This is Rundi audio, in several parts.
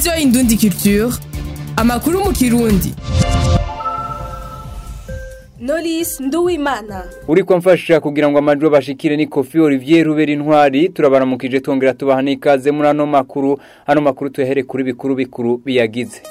radiyo indundi culture amakuru mu kirundi Knowless Nduwimana uri mfasha kugira ngo amajwi bashikire ni Kofi Olivier Rubera intwari turabaramukije twongera tubaha n'ikaze muri ano makuru ano makuru tuyahere kuri bikuru bikuru biyagize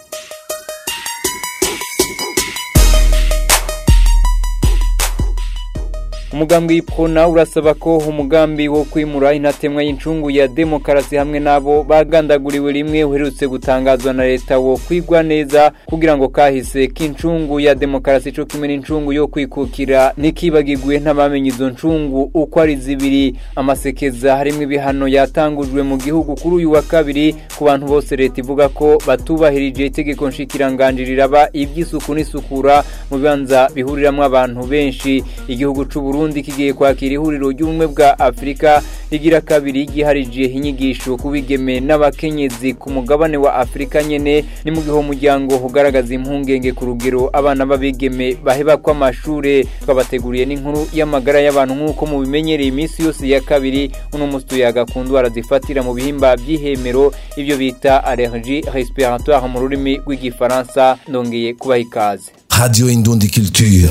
umugambi w'ipfona urasaba ko umugambi wo kwimura intatemwa y'incungu ya demokarasi hamwe n'abo bagandaguriwe rimwe uherutse gutangazwa na leta wo kwigwa neza kugira ngo kahise k'incungu ya demokarasi cyo kimwe n'incungu yo kwikukira ntikibagirwe n'abamenye izo ncungu uko ari zibiri amasekeza harimo ibihano yatangujwe mu gihugu kuri uyu wa kabiri ku bantu bose leta ivuga ko batubahirije itegeko nshikiranganji riraba iby'isuku n'isukura mu bibanza bihuriramwo abantu benshi igihugu c'u Burundi kigiye kwakira ihuriro ry'ubumwe bwa Afrika rigira kabiri giharije inyigisho kubigeme n'abakenyezi ku mugabane wa Afrika nyene ni mu gihe umuryango ugaragaza impungenge ku rugero abana b'abigeme baheba ko amashure twabateguriye n'inkuru y'amagara y'abantu nk'uko mu bimenyereye iminsi yose ya kabiri uno musi tuyaga ku ndwara zifatira mu bihimba by'ihemero ibyo bita allergie respiratoire mu rurimi rw'igifaransa ndongeye kubaha ikaze Radio Indundi Culture.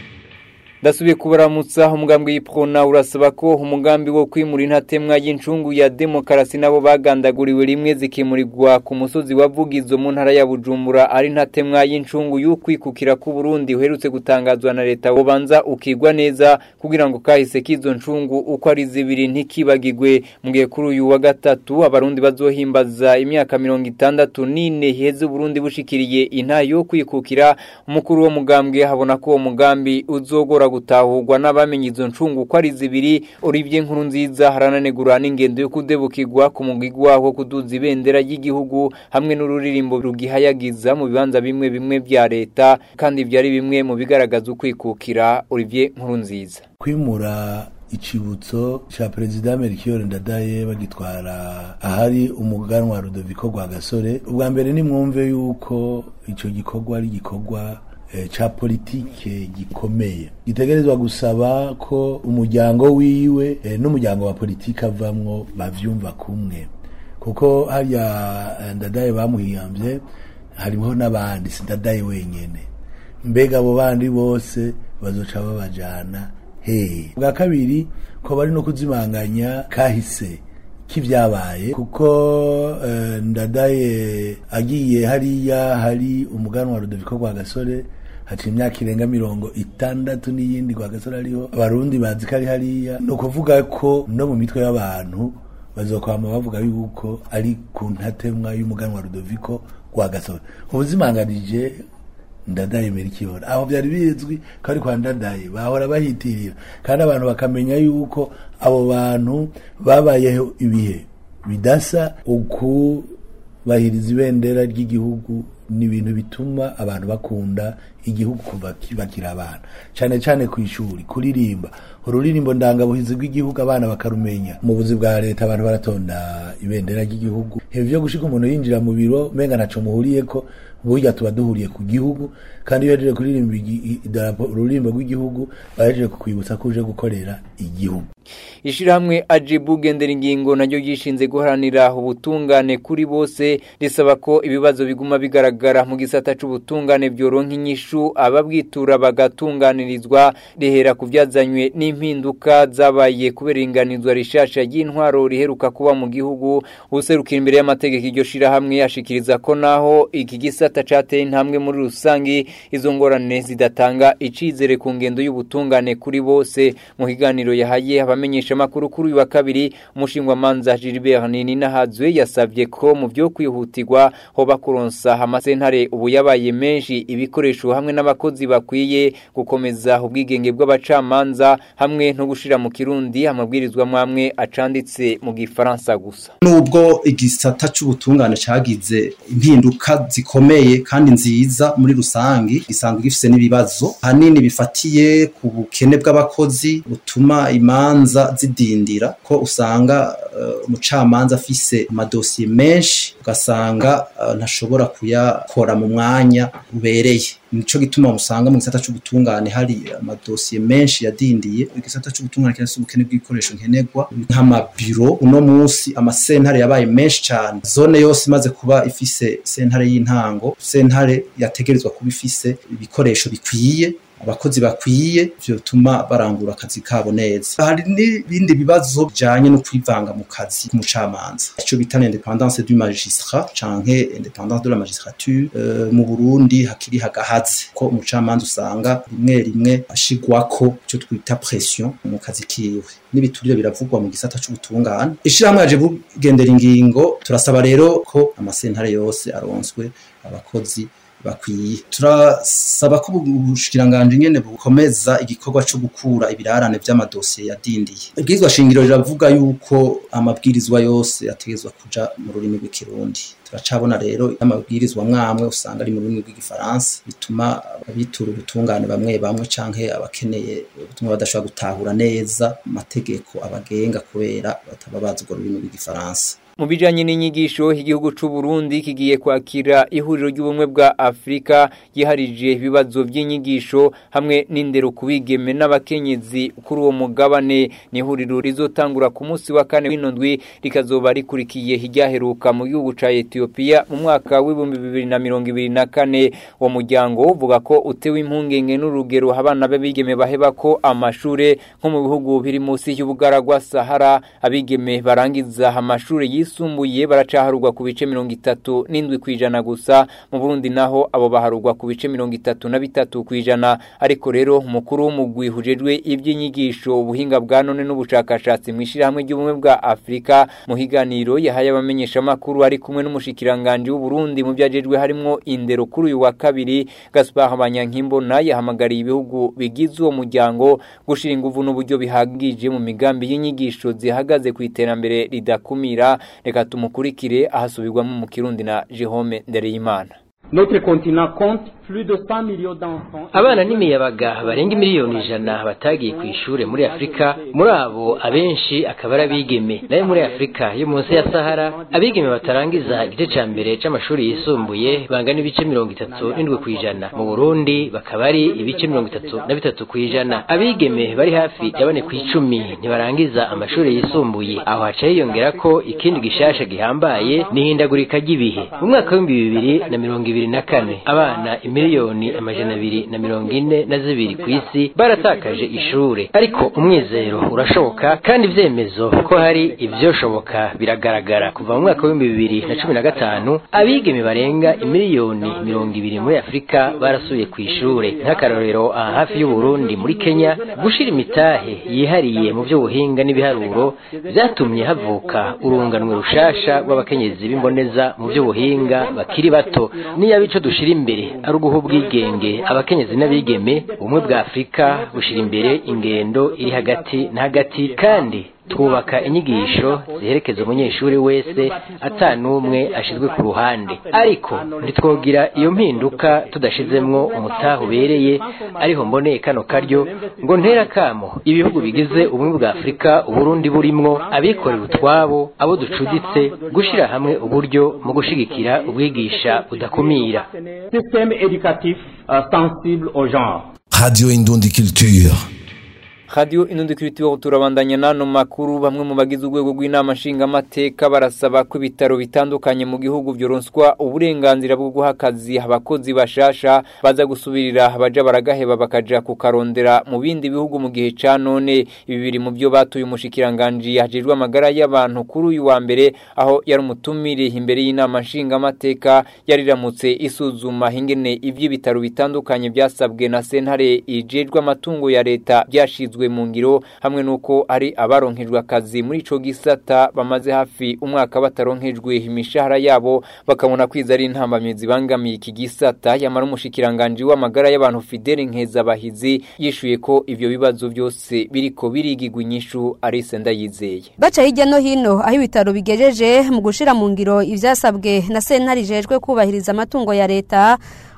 ndasubiye kubaramutsa umugambi w'ipfona urasaba ko umugambi wo kwimura intatemwa y'incungu ya demokarasi nabo bagandaguriwe rimwe zikimurirwa ku musozi wa Vugizo mu ntara ya Bujumbura ari intatemwa y'incungu y'ukwikukira ku Burundi uherutse gutangazwa na leta ubanza ukigwa neza kugira ngo kahise k'izo ncungu uko ari zibiri ntikibagirwe mu gihe kuri uyu wa gatatu abarundi bazohimbaza imyaka mirongo itandatu n'ine heze Burundi bushikiriye intayo yo kwikukira umukuru wo mugambwe habona ko uwo mugambi uzogora gutahurwa n'abamenye izo ncungu ko ari zibiri Olivier nkuru nziza harananegura n'ingendo yo kudebukirwa ku mugigwa wo kuduza ibendera ry'igihugu hamwe n'ururirimbo rugihayagiza mu bibanza bimwe bimwe bya leta kandi byari bimwe mu bigaragaza ukwikukira Olivier nkuru nziza kwimura icibutso ca perezida Melchior Ndadaye bagitwara ahari umuganwa Rudoviko Rwagasore ubwa mbere ni mwumve yuko ico gikorwa ari gikorwa ca politike gikomeye gitegerezwa gusaba ko umuryango wiwe n'umuryango wa politike avamwo bavyumva kumwe kuko harya ndadaye bamuhiyambye hariho n'abandi si ndadaye wenyene mbega abo bandi bose bazoca babajana hehe bwa kabiri ko bari no kuzimanganya kahise k'ibyabaye kuko ndadaye agiye hariya hari umuganwa Rudoviko Rwagasore haca imyaka irenga mirongo itandatu n'iyindi Rwagasore ariho abarundi bazi ko ari hariya ni ukuvuga ko no mu mitwe y'abantu bazokwama bavuga yuko ari ku ntatemwa y'umuganwa Rudoviko Rwagasore ubuzimanganije ndadaye merikiyora aho byari bizwi ko ari kwa ndadaye bahora bahitirira kandi abantu bakamenya yuko abo bantu babayeho ibihe bidasa ukubahiriza ibendera ry'igihugu ni ibintu bituma abantu bakunda igihugu kuva bakiri abana cyane cyane ku ishuri kuririmba ururirimbo ndangabuhizi rw'igihugu abana bakarumenya mu buzi bwa leta abantu baratonda ibendera ry'igihugu hejuru yo gushika umuntu yinjira mu biro menga ntaco muhuriye ko burya tuba duhuriye ku gihugu kandi iyo yaje kuririmba idarapo ururimbo rw'igihugu baje kukwibutsa ko uje gukorera igihugu ishirahamwe ajibu gendera ingingo naryo gishinze guharanira ubutungane kuri bose risaba ko ibibazo biguma bigaragara mu gisata c'ubutungane byoronka inyishu ababwitura bagatunganirizwa rihera ku byazanywe n'impinduka zabaye kubera inganizwa rishasha ry'intwaro riheruka kuba mu gihugu userukira imbere y'amategeko iryo shirahamwe yashikiriza ko naho iki gisata cateye intambwe muri rusangi izo ngorane zidatanga icizere ku ngendo y'ubutungane kuri bose mu kiganiro yahaye abamenyesha makuru kuri uyu wa kabiri umushingwa manza Gilbert Ninahazwe yasavye ko mu byo kwihutirwa hoba kuronsa amasentare ubu yabaye menshi ibikoresho hamwe n'abakozi bakwiye gukomeza ubwigenge bw'abacamanza hamwe no gushira mu kirundi amabwirizwa mwamwe acanditse mu gifaransa gusa nubwo igisata c'ubutungane cagize impinduka zikomeye kandi nziza muri rusangi gisanzwe gifise n'ibibazo hanini bifatiye ku bukene bw'abakozi butuma imanza zidindira ko usanga uh, umucamanza afise amadosiye menshi ugasanga uh, ntashobora kuyakora mu mwanya ubereye nico gituma musanga mu gisata c'ubutungane hari amadosiye menshi yadindiye igisata c'ubutungane kirafise ubukene bw'ibikoresho nkenerwa nk'amabiro uno munsi amasentare yabaye menshi cane zone yose imaze kuba ifise sentare y'intango sentare yategerezwa kuba ifise ibikoresho bikwiye abakozi bakwiye vyotuma barangura akazi kabo neza hari n'ibindi bibazo bijanye no kwivanga mu kazi k'umucamanza ico bita l'independance du magistrat canke independance de la magistrature uh, mu Burundi hakiri hagahaze ko umucamanza usanga rimwe rimwe ashigwako ico twita pression mu kazi kiwe n'ibiturire biravugwa mu gisata c'ubutungane ishirahamwe yaje bugendera ingingo turasaba rero ko amasentare yose aronswe abakozi bakwiye turasaba ko ubushikiranganje nyene bukomeza igikorwa cyo gukura ibirarane vy'amadosiye yadindiye ibwirizwa shingiro riravuga yuko amabwirizwa yose ategezwa kuja mu rurimi rw'ikirundi turacabona rero amabwirizwa mwamwe usanga ari mu rurimi rw'igifaransa bituma abitura ubutungane bamwe bamwe canke abakeneye ubutumwa badashobora gutahura neza amategeko abagenga kubera bataba bazi urwo rurimi rw'igifaransa mu bijanye n'inyigisho igihugu c'u Burundi kigiye kwakira ihuriro ry'ubumwe bwa Afrika yiharije ibibazo by'inyigisho hamwe n'indero kubigeme n'abakenyezi kuri uwo mugabane ni ihuriro rizotangura ku munsi wa kane w'inondwi rikazoba rikurikiye hiryaheruka mu gihugu ca Ethiopia mu mwaka w'ibihumbi bibiri na mirongo ibiri na kane uwo muryango uvuga ko utewe impungenge n'urugero abana b'abigeme baheba ko amashure nko mu bihugu biri munsi y'ubugaragwa Sahara abigeme barangiza amashure yisumbuye baracaharurwa ku bice mirongo itatu n'indwi kwijana gusa mu Burundi naho abo baharurwa ku bice mirongo itatu na bitatu kwijana ariko rero umukuru w'umugwi hujejwe iby'inyigisho ubuhinga bwa none n'ubushakashatsi mu ishirahamwe ry'ubumwe bwa Afrika mu higaniro yahaye abamenyesha amakuru ari kumwe n'umushikiranganje w'u Burundi mu byajejwe harimo indero kuri uyu wa kabiri Gaspard Banyankimbona yahamagariye ibihugu bigize uwo muryango gushira inguvu n'uburyo bihagije mu migambi y'inyigisho zihagaze ku iterambere ridakumira reka tumukurikire ahasubirwamo mu kirundi na Jehome Ndereyimana Notre continent compte plus de 100 millions d'enfants. abana n'imiyabaga barenga miliyoni ijana batagiye ku ishure muri afurika muri abo abenshi akaba ari abigeme nayo muri afurika yo munsi ya sahara abigeme batarangiza igice ca mbere c'amashuri yisumbuye bangana ibice mirongo itatu n'indwi kw'ijana mu burundi bakaba ari ibice mirongo itatu na bitatu kw'ijana abigeme bari hafi ya bane kw'icumi ntibarangiza amashuri yisumbuye aho haca hiyongera ko ikindi gishasha gihambaye n'ihindagurika ry'ibihe mu mwaka w'ibihumbi bibiri na mirongo ibiri na kane abana miliyoni amajana abiri na mirongo ine na zibiri ku isi baratakaje ishure ariko umwizero urashoboka kandi ivyemezo ko hari ivyoshoboka biragaragara kuva mu mwaka w'ibihumbi bibiri na cumi na gatanu abigeme barenga imiliyoni mirongo ibiri muri afurika barasuye ku ishure nk'akarorero aha hafi y'uburundi muri kenya gushira imitahe yihariye mu vy'ubuhinga n'ibiharuro vyatumye havuka urunganwe rushasha rw'abakenyezi b'imboneza mu vy'ubuhinga bakiri bato niyo ico dushira imbere ari uguha ubwigenge abakenyezi n'abigeme ubumwe bwa afurika bushira imbere ingendo iri hagati na hagati kandi twubaka inyigisho ziherekeza umunyeshuri wese ata n'umwe ashizwe ku ruhande ariko ntitwogira iyo mpinduka tudashizemwo umutaha ubereye ariho mboneye kano karyo ngo ntera kamo ibihugu bigize ubumwe bwa afurika uburundi burimwo abikorera utwabo abo ducuditse gushira hamwe uburyo mu gushigikira ubwigisha budakumira Système éducatif euh, sensible au genre. Radio Indundi Culture. Radio inundi kiritiwa turabandanya nano makuru bamwe mu bagize urwego rw'inama nshingamateka barasaba ko ibitaro bitandukanye mu gihugu byoronswa uburenganzira bwo guha akazi abakozi bashasha baza gusubirira abaja baragaheba bakaja kukarondera mu bindi bihugu mu gihe ca none ibi biri mu byo batuye umushikiranganji hajejwe amagara y'abantu kuri uyu wa mbere aho yari umutumire imbere y'inama nshingamateka yariramutse isuzuma ingene ivy'ibitaro bitandukanye byasabwe na sentare ijejwe amatungo ya leta byashizwe mu ngiro hamwe nuko ari abaronkejwe akazi muri ico gisata bamaze hafi umwaka bataronkejwe imishahara yabo bakabona kwiza ari intambamye zibangamiye iki gisata yamara umushikiranganje w'amagara y'abantu Fidele Nkezabahizi yishuye ko ivyo bibazo byose biriko birigigwa inyishu Arise Ndayizeye baca hirya no hino aho ibitaro bigejeje mu gushira mu ngiro ivyasabwe na sentare ijejwe kubahiriza amatungo ya leta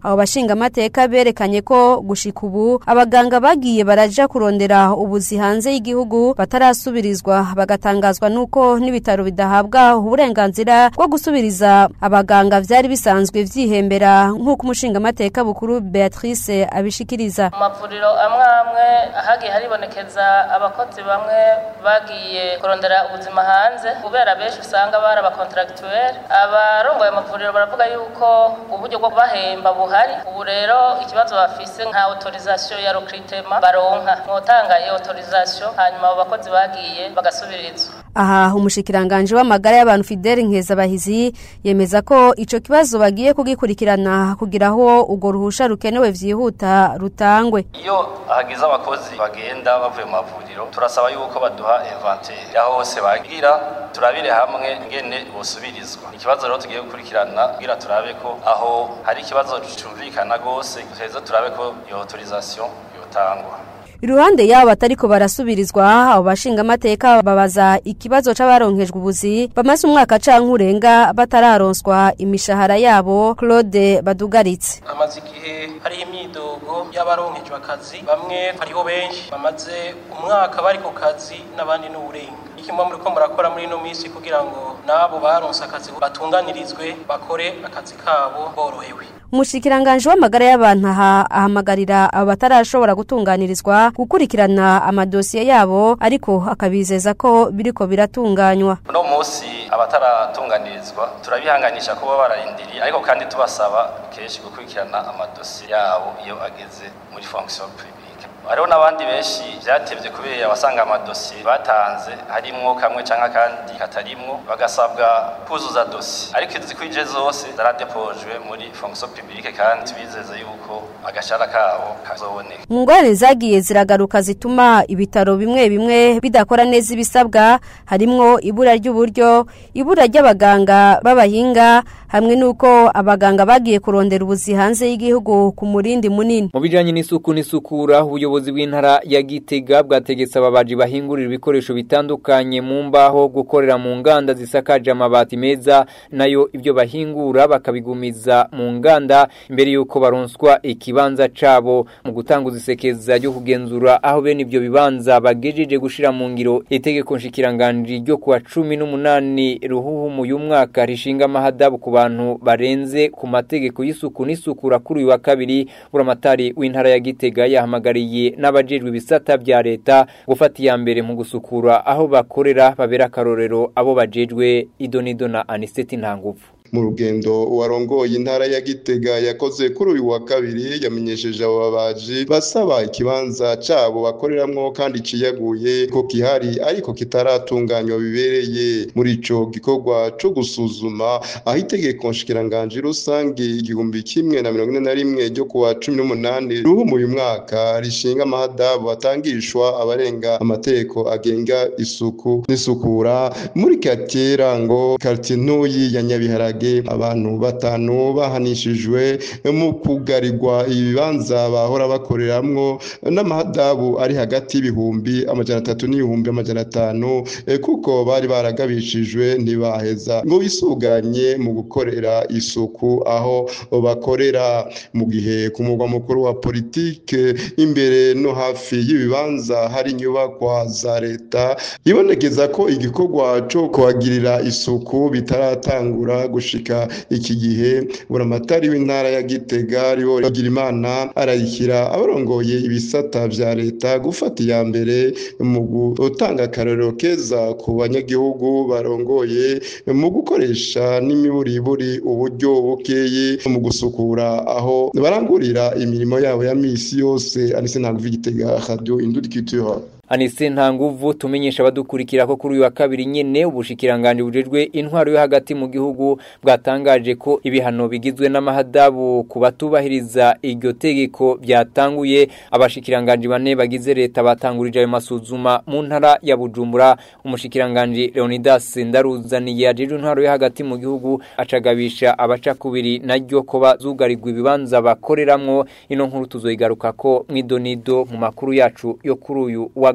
abo bashinga amateka berekanye ko gushika ubu abaganga bagiye baraja kurondera ubuzi hanze y'igihugu batarasubirizwa bagatangazwa nuko n'ibitaro bidahabwa uburenganzira bwo gusubiriza abaganga vyari bisanzwe vyihembera nk'uko umushinga amateka bukuru Beatrice abishikiriza mu mavuriro amwe amwe hagiye haribonekeza abakozi bamwe bagiye kurondera ubuzima hanze kubera benshi usanga bari abakontragituweri abarongoye amavuriro baravuga yuko uburyo bwo kubahemba buhari ubu rero ikibazo bafise nka autorisation ya recrutement baronka mwotanga iyo autorisation hanyuma abo bakozi bagiye bagasubirizwa aha umushikiranganje w'amagara y'abantu Fidel Nkezabahizi yemeza ko ico kibazo bagiye kugikurikirana kugira aho ugo ruhusha rukenewe vyihuta rutangwe iyo hagize abakozi bagenda bavuye mu mavuriro turasaba yuko baduha inventaire aho hose bagira turabire hamwe ngene bosubirizwa ikibazo rero tugiye gukurikirana kugira turabe ko aho hari ikibazo cumvikana gose tuheze turabe ko iyo autorisation yotangwa Iruhande yabo batariko barasubirizwa abo bashinga amateka babaza ikibazo c'abaronkejwe ubuzi bamaze umwaka canke urenga batararonswa imishahara yabo Claude Badugaritse amaze igihe hari imyidogo y'abaronkejwe akazi bamwe hariho benshi bamaze umwaka bari ku kazi n'abandi n'uburenga ikimwe muri ko murakora muri ino minsi kugira ngo nabo baronse akazi batunganirizwe bakore akazi kabo borohewe umushikiranganje w'amagara y'abantu aha ahamagarira abo batarashobora gutunganirizwa gukurikirana amadosiye yabo ariko akabizeza ko biriko biratunganywa uno munsi abataratunganirizwa turabihanganisha ko baba bararindiriye ariko kandi tubasaba kenshi gukurikirana amadosiye yabo iyo ageze muri fonction publique hariho n'abandi benshi byatevye kubera abasanga amadosiye batanze harimwo kamwe canke akandi katarimwo bagasabwa kuzuza dosiye ariko izikwije zose zaradepojwe muri fonction publique kandi tubizeze yuko agashara kabo kazoboneka mu ngorane zagiye ziragaruka zituma ibitaro bimwe bimwe bidakora neza ibisabwa harimwo ibura ry'uburyo ibura ry'abaganga b'abahinga hamwe n'uko abaganga bagiye kurondera ubuzi hanze y'igihugu ku murindi munini mu bijanye n'isuku n'isukura ubuyobozi bw'intara ya Gitega bwategetse ababaji bahingurira ibikoresho bitandukanye mu mbaho gukorera mu nganda zisakaje amabati meza nayo ibyo bahingura bakabigumiza mu nganda imbere yuko baronswa ikibanza cabo mu gutanga uzisekeza ryo kugenzura aho bene ibyo bibanza bagejeje gushira mu ngiro itegeko nshikiranganje ryo kuwa 18 ruhuhu mu y'umwaka rishinga amahadabu ku bantu barenze ku mategeko y'isuku n'isukura kuri uyu wa kabiri buramatari w'intara ya Gitega yahamagariye n'abajejwe ibisata bya leta gufata iya mbere mu gusukura aho bakorera babera akarorero abo bajejwe idonido na aniseti ntanguvu mu rugendo warongoye intara ya Gitega yakoze kuri uyu wa kabiri yamenyesheje abo babaji basaba ikibanza cabo bakoreramwo kandi ciyaguye ko kihari ariko kitaratunganywa bibereye muri ico gikorwa co gusuzuma aho itegeko nshikiranganje rusange igihumbi kimwe na mirongo ine na rimwe ryo kuwa cumi n'umunani ruhu uyu mwaka rishinga amahadabu atangishwa abarenga amategeko agenga isuku n'isukura muri katiye ngo kartie ntuyi ya nyabiharage abantu batanu bahanishijwe mu kugarirwa ibibanza bahora bakoreramwo n'amahadabu ari hagati y'ibihumbi amajana atatu n'ibihumbi amajana atanu kuko bari baragabishijwe ntibaheza ngo bisuganye mu gukorera isuku aho bakorera mu gihe ku mugwa mukuru wa politike imbere no hafi y'ibibanza hari inyubakwa za leta ibonekeza ko igikorwa cyo kuhagirira isuku bitaratangura gushika iki gihe buramatari w'intara ya Gitega ribo bagira imana arayikira abarongoye ibisata vya leta gufata iya mbere mu gutanga akarorero keza ku banyagihugu barongoye mu gukoresha n'imiburiburi uburyo bukeye mu gusukura aho barangurira imirimo yabo ya misi yose anise ntabwo Gitega radio indudikituha Anise ntanguvu tumenyesha abadukurikira ko kuri uyu wa kabiri nyene ubushikiranganje bujejwe intwaro yo hagati mu gihugu bwatangaje ko ibihano bigizwe n'amahadabu ku batubahiriza iryo tegeko byatanguye abashikiranganje bane bagize leta batangurije ayo masuzuma mu ntara ya Bujumbura umushikiranganje Leonidas Ndaruzaniye yajeje intwaro yo hagati mu gihugu acagabisha abaca kubiri naryo ko bazugarirwa ibibanza bakoreramwo ino nkuru tuzoyigaruka ko mwidonido mu makuru yacu yo kuri uyu wa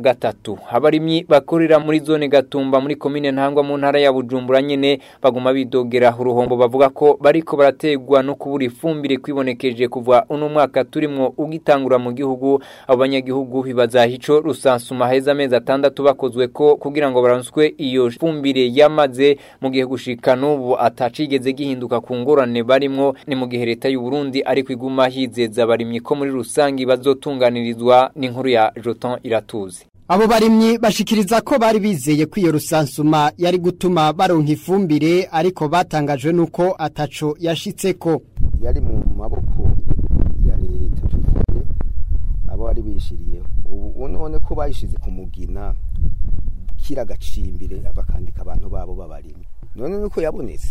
gatatu abarimyi bakorera muri zone gatumba muri komine ntangwa mu ntara ya bujumbura nyene baguma bidogera uruhombo bavuga ko bariko barategwa no kubura ifumbire kwibonekeje kuva uno mwaka turimwo ugitangura mu gihugu abo banyagihugu bibaza ico rusansuma heza amezi atandatu bakozwe ko kugira ngo baronswe iyo fumbire yamaze mu gihe gushika n'ubu atacigeze gihinduka ku ngorane barimwo ni mu gihe leta y'u Burundi ariko iguma hizeza abarimyi ko muri rusangi bazotunganirizwa n'inkuru ya Joton Iratuzi Abo barimyi bashikiriza ko bari bizeye ko iyo rusansuma yari gutuma baronka ifumbire ariko batangajwe nuko ataco yashitseko yari mu maboko ya leta tuvuye abo bari bishiriye ubu none ko bayishize ku mugina kira gacimbire bakandika abantu babo babarimye none nuko yabonetse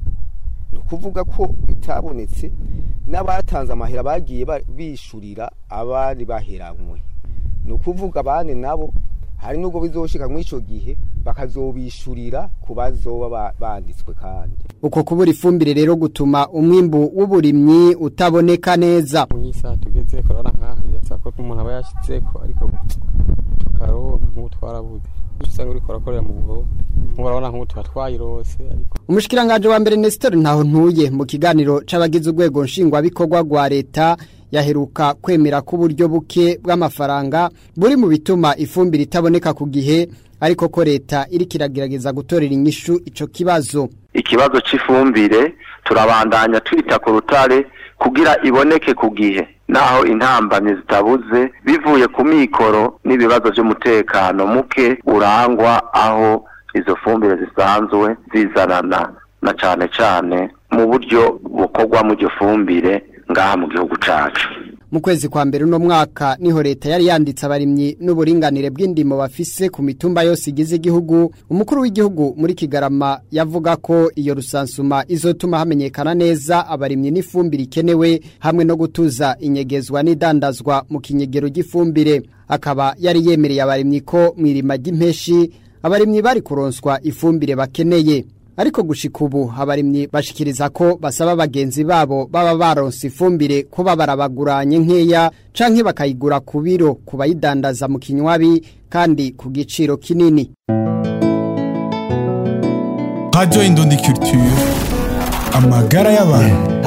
ni ukuvuga ko itabonetse n'abatanze amahera bagiye bishurira abari baheranywe ni ukuvuga abandi nabo hari n'ubwo bizoshika muri icyo gihe bakazobishurira ku bazoba banditswe kandi uko kubura ifumbire rero gutuma umwimbu w'uburimyi utaboneka neza mu isaha tugeze kurabona nk'aho byasaba ko umuntu aba yashyitseko ariko tukaronka nk'ubu twarabuze usanga uri korakorera mu buhoro murabona nk'ubu tuba twayirose ariko umushikiranganje wa mbere Nestor ntaho ntuye mu kiganiro c'abagize urwego nshingwabikorwa rwa leta yaheruka kwemera ko uburyo buke bw'amafaranga buri mu bituma ifumbire itaboneka ku gihe ariko ko leta iri kiragerageza gutorera inyishu ico kibazo ikibazo c'ifumbire turabandanya twita ku rutare kugira iboneke ku gihe naho intambamyi zitabuze bivuye ku mikoro n'ibibazo by'umutekano muke urangwa aho izo fumbire zisanzwe zizanana na cane cane mu buryo bukorwa mu iryo fumbire ngaha mu gihugu cacu mu kwezi kwa mbere uno mwaka niho leta yari yanditse abarimyi n'uburinganire bw'indimo bafise ku mitumba yose igize igihugu umukuru w'igihugu muri kigarama yavuga ko iyo rusansuma izotuma hamenyekana neza abarimyi n'ifumbire ikenewe hamwe no gutuza inyegezwa n'idandazwa mu kinyegero ry'ifumbire akaba yari yemereye abarimyi ko mu irima ry'impeshi abarimyi bari kuronswa ifumbire bakeneye ariko gushika ubu abarimyi bashikiriza ko basaba bagenzi babo baba baronse ifumbire kuba barabaguranye nkeya canke bakayigura ku biro ku bayidandaza mu kinywabi kandi ku giciro kinini Radio Indundi Culture amagara y'abantu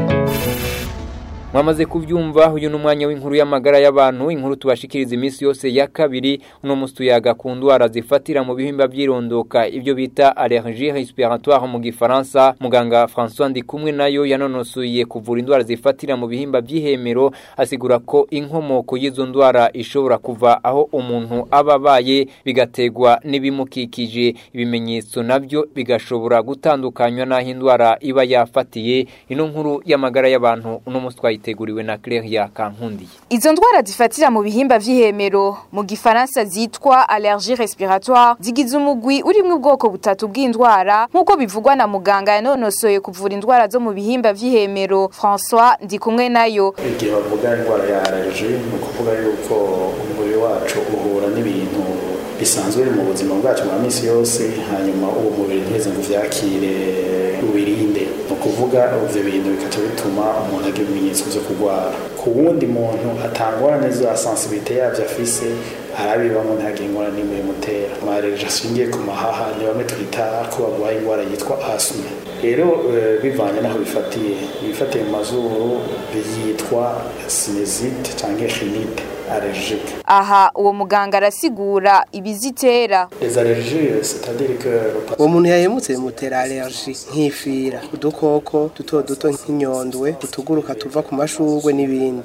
mwamaze kubyumva uyu ni umwanya w'inkuru y'amagara y'abantu inkuru tubashikiriza iminsi yose ya kabiri uno munsi tuyaga ku ndwara zifatira mu bihimba by'irondoka ibyo bita allergie respiratoire mu gifaransa muganga François Ndikumwe nayo yanonosoye kuvura indwara zifatira mu bihimba by'ihemero asigura ko inkomoko y'izo ndwara ishobora kuva aho umuntu aba abaye bigategwa n'ibimukikije ibimenyetso nabyo bigashobora gutandukanywa n'aho indwara iba yafatiye ino nkuru y'amagara y'abantu uno munsi twayite yateguriwe na Claire Kankundi. Izo ndwara zifatira mu bihimba vy'ihemero mu gifaransa zitwa allergie respiratoire zigize umugwi urimwe ubwoko butatu bw'indwara nk'uko bivugwa na muganga yanonosoye kuvura indwara zo mu bihimba vy'ihemero François Ndikumwe nayo. Igihe bavuga indwara ya allergie ni ukuvuga yuko umubiri wacu uhura n'ibintu bisanzwe mu buzima bwacu bwa minsi yose hanyuma uwo mubiri ntiheze ngo uvyakire ubirinde ni ukuvuga ivyo bintu bikaca bituma umuntu agira ibimenyetso vyo kurwara ku wundi muntu atangorane za sensibilité yavyo afise arabibamo ntagire ingorane n'imwe imutera amareje ashingiye ku mahaha ni bamwe twita ko barwaye indwara yitwa asme rero bivanye n'aho bifatiye ibifatiye mu mazuru byitwa sinezite cyangwa rinite allergique aha uwo muganga arasigura ibizitera les allergies c'est-à-dire que uwo muntu yahemutse bimutera allergie nk'ifira udukoko duto duto nk'inyondwe utuguruka tuva ku mashurwe n'ibindi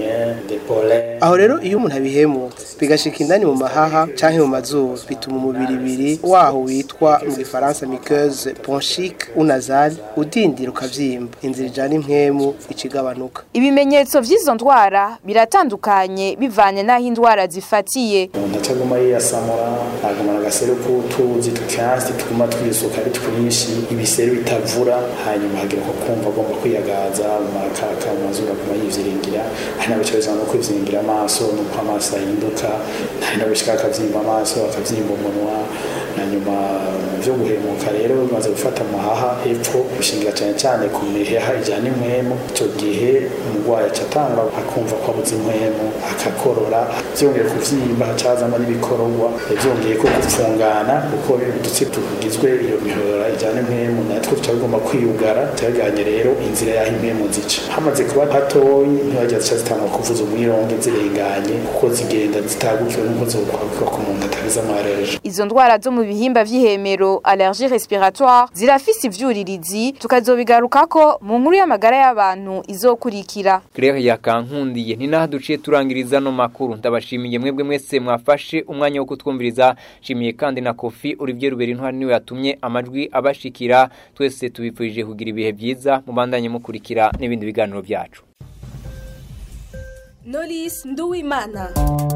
aho rero iyo umuntu abihemutse bigashika indani mu mahaha canke mu mazuru bituma umubiri ibiri waho witwa mu gifaransa muqueuse bronchique ou nasale udindira ukavyimba inzira ijana impwemu icigabanuka ibimenyetso vy'izo ndwara biratandukanye bivanye n'aho indwara zifatiye umuntu ataguma yiyasamura agumana agaseru k'utuzi tukansi tuguma twisuka ari twinshi ibiseru bitavura hanyuma hagira ko kumva agomba kwiyagaza mu makaka mu mazuru aguma yivyiringira hari n'abicarizwa no kwivyiringira amaso nuko amaso ahinduka hari n'abishika akavyimba amaso akavyimba umunwa hanyuma vyo guhemuka rero bimaze gufata amahaha epfo bishingira cyane cyane ku miheha ijyana impwemu icyo gihe umurwayi acatangwa akumva ko abuze impwemu akako gukorora byongeye kuvyimba hacazamo n'ibikororwa byongeye ko gufungana kuko udutsi tugizwe iyo mihora ijyana impemu natwo tuca bigomba kwiyugara cyaganye rero inzira y'aho impemu zica hamaze kuba hatoyi ntibajya zica zitangwa kuvuza umwironge zirenganye kuko zigenda zitagukiwe n'uko zokwabikwa ku muntu atagize amareje izo ndwara zo mu bihimba vy'ihemero allergie respiratoire zirafise ivyuririzi tukazobigarukako mu nkuru y'amagara y'abantu izokurikira Claire yakankundiye ni naho duciye turangiriza no makuru ndabashimiye mwebwe mwese mwafashe umwanya wo kutwumviriza shimiye kandi na Kofi Olivier Ruberi ntwari niwe yatumye amajwi abashikira twese tubifurije kugira ibihe byiza mubandanye mukurikira n'ibindi biganiro byacu Knowless Nduwimana